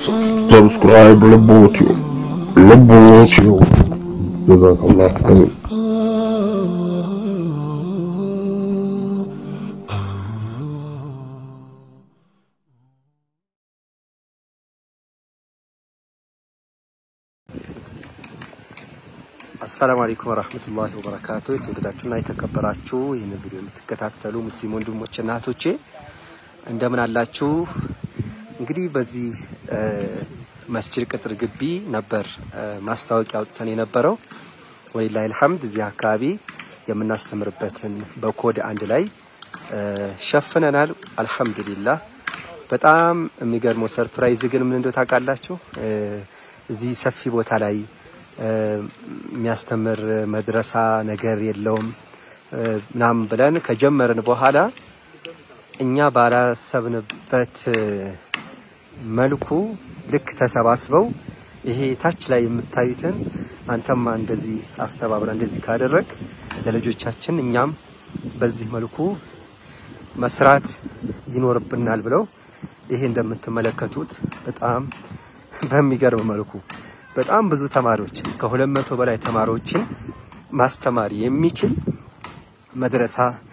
ሰብስክራይብ ልቦትዩ ልቦትዩ ጀዛከላሁ ኸይር አሰላሙ አለይኩም ወራህመቱላሂ ወበረካቱ። የተወደዳችሁና የተከበራችሁ ይህን ቪዲዮ የምትከታተሉ ሙስሊም ወንድሞቼ እና እህቶቼ እንደምን አላችሁ? እንግዲህ በዚህ መስጂድ ቅጥር ግቢ ነበር ማስታወቂያ አውጥተን የነበረው። ወሊላሂ አልሐምድ እዚህ አካባቢ የምናስተምርበትን በኮድ አንድ ላይ ሸፍነናል። አልሐምዱሊላህ። በጣም የሚገርመው ሰርፕራይዝ ግን ምን እንደው ታውቃላችሁ? እዚህ ሰፊ ቦታ ላይ የሚያስተምር መድረሳ ነገር የለውም ምናምን ብለን ከጀመርን በኋላ እኛ ባላሰብንበት መልኩ ልክ ተሰባስበው ይሄ ታች ላይ የምታዩትን አንተማ እንደዚህ አስተባብረ እንደዚህ ካደረግ ለልጆቻችን እኛም በዚህ መልኩ መስራት ይኖርብናል ብለው ይሄ እንደምትመለከቱት በጣም በሚገርም መልኩ በጣም ብዙ ተማሪዎች ከሁለት መቶ በላይ ተማሪዎችን ማስተማር የሚችል መድረሳ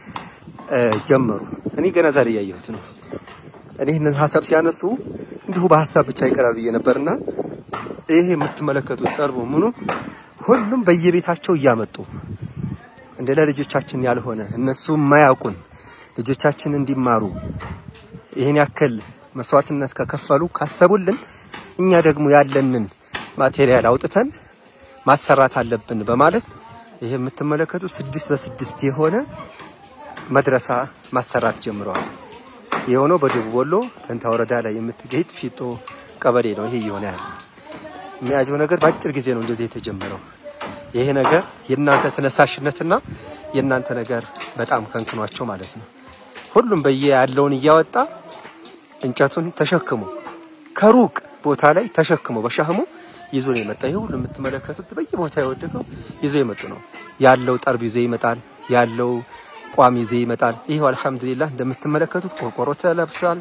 ጀመሩ። እኔ ገና ዛሬ እያየሁት ነው። እኔ ይህንን ሀሳብ ሲያነሱ እንዲሁ በሀሳብ ብቻ ይቀራል ብዬ ነበርና ይሄ የምትመለከቱት ጠርቡ ምኑ ሁሉም በየቤታቸው እያመጡ እንደ ለልጆቻችን ያልሆነ እነሱ የማያውቁን ልጆቻችን እንዲማሩ ይህን ያክል መስዋዕትነት ከከፈሉ ካሰቡልን እኛ ደግሞ ያለንን ማቴሪያል አውጥተን ማሰራት አለብን በማለት ይሄ የምትመለከቱት ስድስት በስድስት የሆነ መድረሳ ማሰራት ጀምረዋል። የሆነው በደቡብ ወሎ ተንታ ወረዳ ላይ የምትገኝ ፊጦ ቀበሌ ነው። ይሄ እየሆነ ያለ የሚያጀው ነገር በአጭር ጊዜ ነው እንደዚህ የተጀመረው። ይሄ ነገር የእናንተ ተነሳሽነትና የእናንተ ነገር በጣም ከንክኗቸው ማለት ነው። ሁሉም በየ ያለውን እያወጣ እንጨቱን ተሸክሞ ከሩቅ ቦታ ላይ ተሸክሞ በሻህሙ ይዞ ነው የመጣ። ይሄ ሁሉ የምትመለከቱት በየቦታ የወደቀው ይዞ የመጡ ነው። ያለው ጠርብ ይዞ ይመጣል፣ ያለው ቋም ይዞ ይመጣል። ይሄው አልሐምዱሊላህ እንደምትመለከቱት ቆርቆሮ ተለብሷል።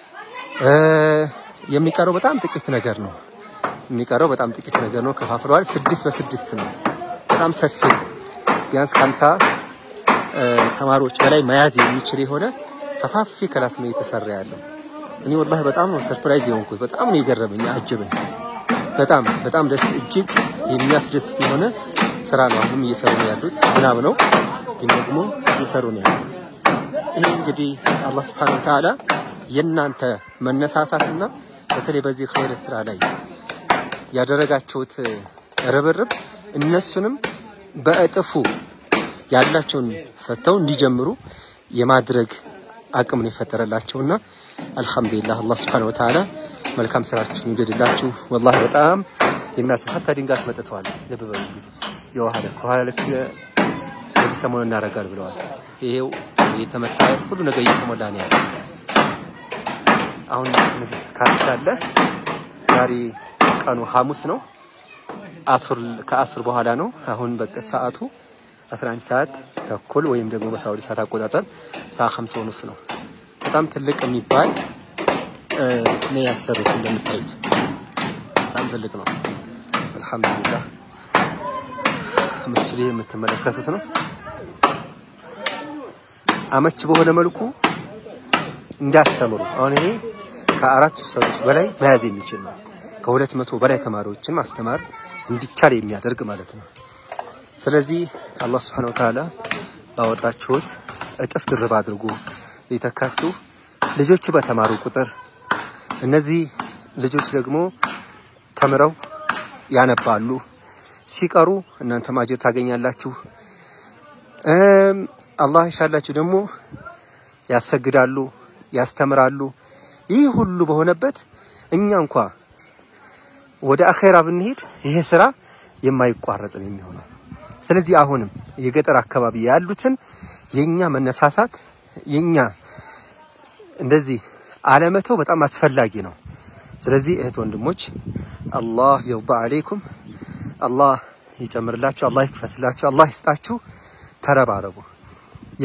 የሚቀረው በጣም ጥቂት ነገር ነው። የሚቀረው በጣም ጥቂት ነገር ነው። ከፋፍለዋል። ስድስት በስድስት ነው። በጣም ሰፊ ነው። ቢያንስ ከሀምሳ ተማሪዎች በላይ መያዝ የሚችል የሆነ ሰፋፊ ክላስ ነው የተሰራ ያለው። እኔ ወላሂ በጣም ነው ሰርፕራይዝ የሆንኩት። በጣም ነው የገረመኝ፣ አጀበኝ። በጣም በጣም ደስ እጅግ የሚያስደስት የሆነ ስራ ነው። አሁንም እየሰሩ ነው ያሉት። ዝናብ ነው ግን ደግሞ እየሰሩ ነው ያሉት። ይሄ እንግዲህ አላህ Subhanahu Wa Ta'ala የእናንተ መነሳሳትና በተለይ በዚህ ኸይር ስራ ላይ ያደረጋችሁት ርብርብ እነሱንም በእጥፉ ያላቸውን ሰጥተው እንዲጀምሩ የማድረግ አቅም ነው የፈጠረላቸውና አልሐምዱሊላህ አላህ Subhanahu Wa Ta'ala መልካም ስራችሁን ይውደድላችሁ። ወላሂ በጣም የሚያስፈታ ድንጋይ አስመጥተዋል። ልብ በሉ እንግዲህ የውሃ ልክ ውሃ ልክ በዚህ ሰሞኑን እናደርጋል ብለዋል። ይሄው የተመታ ሁሉ ነገር እየተሞላ ነው ያለው። አሁን ትንሽ ካርት አለ። ዛሬ ቀኑ ሐሙስ ነው። አሱር ከአሱር በኋላ ነው። አሁን በቃ ሰዓቱ 11 ሰዓት ተኩል ወይም ደግሞ በሳውዲ ሰዓት አቆጣጠር ሰዓት 50 ሆኖስ ነው። በጣም ትልቅ የሚባል ነው ያሰሩት። እንደምታዩት በጣም ትልቅ ነው። አልሐምዱሊላህ መስጂድ የምትመለከቱት ነው። አመች በሆነ መልኩ እንዲያስተምሩ አሁን ይሄ ከአራት ሰዎች በላይ መያዝ የሚችል ነው። ከሁለት መቶ በላይ ተማሪዎችን ማስተማር እንዲቻል የሚያደርግ ማለት ነው። ስለዚህ አላህ Subhanahu Wa Ta'ala ባወጣችሁት እጥፍ ድርብ አድርጎ የተካችሁ ልጆቹ በተማሩ ቁጥር እነዚህ ልጆች ደግሞ ተምረው ያነባሉ። ሲቀሩ እናንተ ማጀር ታገኛላችሁ። አላህ ይሻላችሁ ደግሞ ያሰግዳሉ፣ ያስተምራሉ። ይህ ሁሉ በሆነበት እኛ እንኳ ወደ አኼራ ብንሄድ ይሄ ስራ የማይቋረጥ ነው የሚሆነው። ስለዚህ አሁንም የገጠር አካባቢ ያሉትን የኛ መነሳሳት የኛ እንደዚህ አለመተው በጣም አስፈላጊ ነው። ስለዚህ እህት ወንድሞች አላህ የውባ አለይኩም አላህ ይጨምርላችሁ፣ አላህ ይክፈትላችሁ፣ አላህ ይስጣችሁ። ተረባረቡ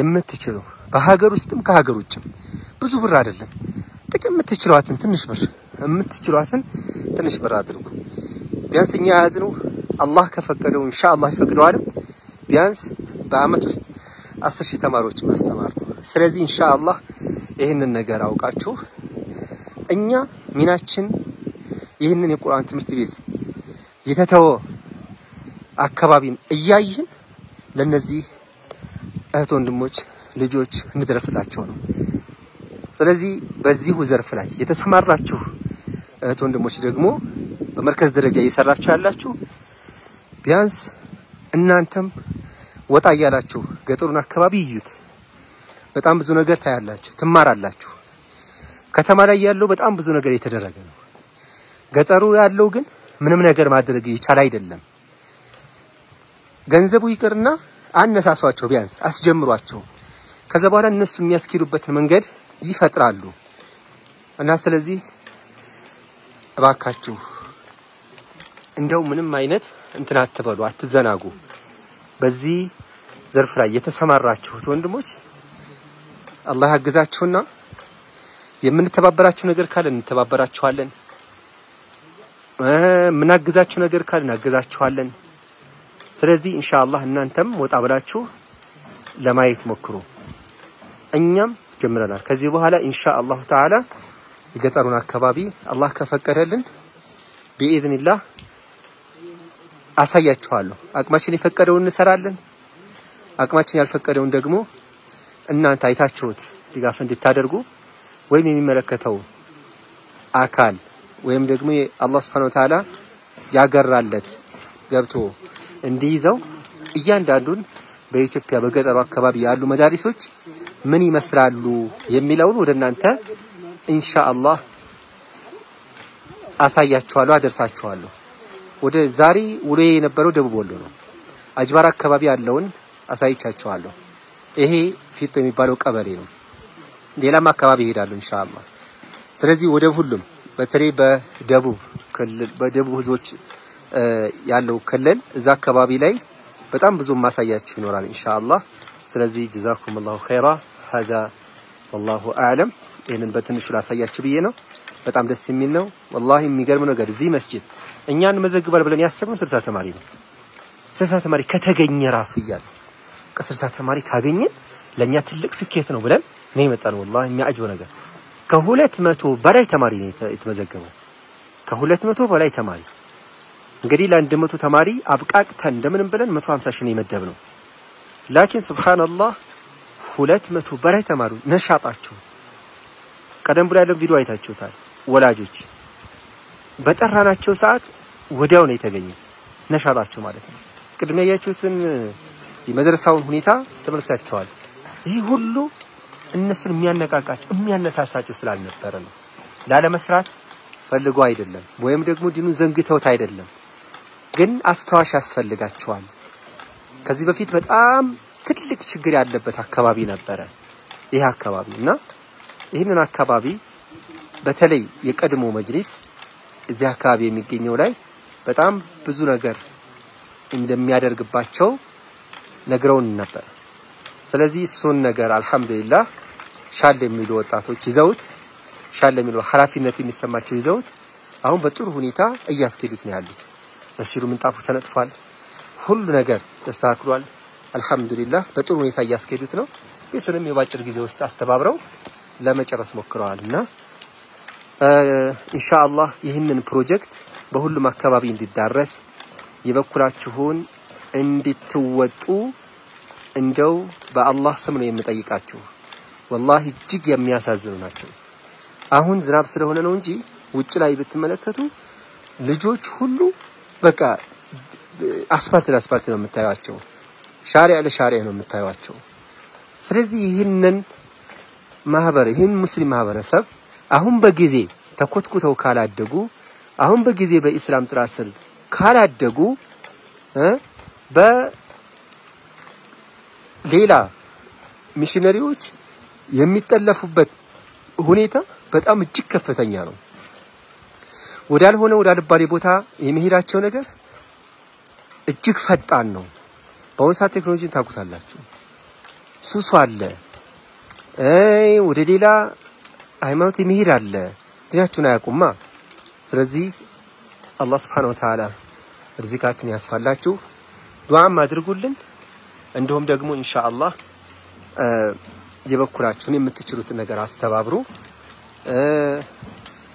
የምትችሉ በሀገር ውስጥም ከሀገር ውጭም ብዙ ብር አይደለም ጥቂት የምትችሏትን ትንሽ ብር የምትችሏትን ትንሽ ብር አድርጉ። ቢያንስ እኛ የያዝነው አላህ ከፈቀደው ኢንሻአላህ ይፈቅደዋል። ቢያንስ በአመት ውስጥ አስር ሺህ ተማሪዎች ማስተማር ነው። ስለዚህ ኢንሻአላህ ይህንን ነገር አውቃችሁ እኛ ሚናችን ይህንን የቁርአን ትምህርት ቤት የተተወ አካባቢን እያየን ለነዚህ እህት ወንድሞች ልጆች እንድረስላቸው ነው። ስለዚህ በዚሁ ዘርፍ ላይ የተሰማራችሁ እህት ወንድሞች ደግሞ በመርከዝ ደረጃ እየሰራችሁ ያላችሁ ቢያንስ እናንተም ወጣ እያላችሁ ገጠሩን አካባቢ ይዩት። በጣም ብዙ ነገር ታያላችሁ፣ ትማራላችሁ። ከተማ ላይ ያለው በጣም ብዙ ነገር የተደረገ ነው። ገጠሩ ያለው ግን ምንም ነገር ማድረግ ይቻል አይደለም። ገንዘቡ ይቅርና አነሳሷቸው፣ ቢያንስ አስጀምሯቸው። ከዛ በኋላ እነሱ የሚያስኬዱበትን መንገድ ይፈጥራሉ። እና ስለዚህ እባካችሁ እንደው ምንም አይነት እንትን አትበሉ፣ አትዘናጉ። በዚህ ዘርፍ ላይ የተሰማራችሁት ወንድሞች አላህ ያግዛችሁና የምንተባበራችሁ ነገር ካለ እንተባበራችኋለን። የምናግዛችሁ ነገር ካለ እናግዛችኋለን። ስለዚህ ኢንሻአላህ እናንተም ወጣ ብላችሁ ለማየት ሞክሩ። እኛም ጀምረናል። ከዚህ በኋላ ኢንሻአላሁ ተዓላ የገጠሩን አካባቢ አላህ ከፈቀደልን ቢኢዝኒላህ አሳያችኋለሁ። አቅማችን የፈቀደውን እንሰራለን። አቅማችን ያልፈቀደውን ደግሞ እናንተ አይታችሁት ድጋፍ እንድታደርጉ ወይም የሚመለከተው አካል ወይም ደግሞ አላህ Subhanahu Wa Ta'ala ያገራለት ገብቶ እንዲይዘው እያንዳንዱን በኢትዮጵያ በገጠሩ አካባቢ ያሉ መዳሪሶች ምን ይመስላሉ የሚለውን ወደ እናንተ ኢንሻአላህ አሳያችኋለሁ፣ አደርሳችኋለሁ። ወደ ዛሬ ውሎ የነበረው ደቡብ ወሎ ነው። አጅባር አካባቢ ያለውን አሳይቻችኋለሁ። ይሄ ፊቶ የሚባለው ቀበሌ ነው። ሌላም አካባቢ ይሄዳሉ ኢንሻአላህ። ስለዚህ ወደ ሁሉም በተለይ በደቡብ ክልል በደቡብ ህዝቦች ያለው ክልል እዛ አካባቢ ላይ በጣም ብዙ ማሳያችሁ ይኖራል ኢንሻአላህ። ስለዚህ ጀዛኩሙላሁ ኸይራ ሀዛ ወላሁ አዕለም። ይህንን በትንሹ ላሳያችሁ ብዬ ነው። በጣም ደስ የሚል ነው። ወላሂ የሚገርም ነገር እዚህ መስጂድ እኛን መዘግባል ብለን ያሰብነው ስልሳ ተማሪ ነው። ስልሳ ተማሪ ከተገኘ ራሱ እያለ ከስልሳ ተማሪ ካገኘን ለእኛ ትልቅ ስኬት ነው ብለን ነው የመጣነው። ወላሂ የሚያጅበው ነገር ከሁለት መቶ በላይ ተማሪ ነው የተመዘገበው። ከሁለት መቶ በላይ ተማሪ እንግዲህ ለአንድ መቶ ተማሪ አብቃቅተን እንደምንም ብለን መቶ ሀምሳ ሺህ ነው የመደብነው። ላኪን ሱብሃንአላህ ሁለት መቶ በላይ ተማሪ ነሻጣቸው ቀደም ብሎ ያለው ቪዲዮ አይታችሁታል። ወላጆች በጠራናቸው ሰዓት ወዲያው ነው የተገኙት። ነሻጣቸው ማለት ነው። ቅድሚያ ያያችሁትን የመድረሳውን ሁኔታ ተመልክታችኋል። ይህ ሁሉ እነሱን የሚያነቃቃቸው የሚያነሳሳቸው ስላልነበረ ነው። ላለመስራት ፈልገው አይደለም፣ ወይም ደግሞ ዲኑን ዘንግተውት አይደለም። ግን አስታዋሽ ያስፈልጋቸዋል። ከዚህ በፊት በጣም ትልቅ ችግር ያለበት አካባቢ ነበረ ይህ አካባቢ እና ይህንን አካባቢ በተለይ የቀድሞ መጅሊስ እዚህ አካባቢ የሚገኘው ላይ በጣም ብዙ ነገር እንደሚያደርግባቸው ነግረውን ነበር። ስለዚህ እሱን ነገር አልሐምዱሊላህ ሻል የሚሉ ወጣቶች ይዘውት ሻል የሚሉ ኃላፊነት የሚሰማቸው ይዘውት አሁን በጥሩ ሁኔታ እያስኬዱት ነው ያሉት። መስጂዱ ምንጣፉ ተነጥፏል። ሁሉ ነገር ተስተካክሏል። አልሐምዱሊላህ በጥሩ ሁኔታ እያስኬዱት ነው። ቤቱንም የባጭር ጊዜ ውስጥ አስተባብረው ለመጨረስ ሞክረዋል እና ኢንሻአላህ ይህንን ፕሮጀክት በሁሉም አካባቢ እንዲዳረስ የበኩላችሁን እንድትወጡ እንደው በአላህ ስም ነው የምጠይቃችሁ። ወላሂ እጅግ የሚያሳዝኑ ናቸው። አሁን ዝናብ ስለሆነ ነው እንጂ ውጭ ላይ ብትመለከቱ ልጆች ሁሉ በቃ አስፋልት ለአስፋልት ነው የምታዩቸው፣ ሻሪያ ለሻሪያ ነው የምታዩቸው። ስለዚህ ይህንን ማህበር ይህን ሙስሊም ማህበረሰብ አሁን በጊዜ ተኮትኩተው ካላደጉ አሁን በጊዜ በኢስላም ጥላ ስር ካላደጉ በሌላ ሚሽነሪዎች የሚጠለፉበት ሁኔታ በጣም እጅግ ከፍተኛ ነው። ወዳልሆነ ወዳልባሌ ቦታ የሚሄዳቸው ነገር እጅግ ፈጣን ነው። በአሁኑ ሰዓት ቴክኖሎጂን ታውቁታላችሁ። ሱሱ አለ፣ ወደ ሌላ ሃይማኖት የሚሄድ አለ። ዲናችሁን አያውቁማ። ስለዚህ አላህ ስብሐነሁ ወተዓላ ርዚቃችን ያስፋላችሁ፣ ዱዓም አድርጉልን። እንዲሁም ደግሞ ኢንሻአላህ የበኩላችሁን የምትችሉትን ነገር አስተባብሩ።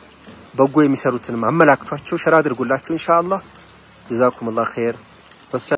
በጎ የሚሰሩትንም አመላክቷቸው ሸራ አድርጉላቸው ኢንሻአላህ። ጀዛኩሙላህ ኸይር።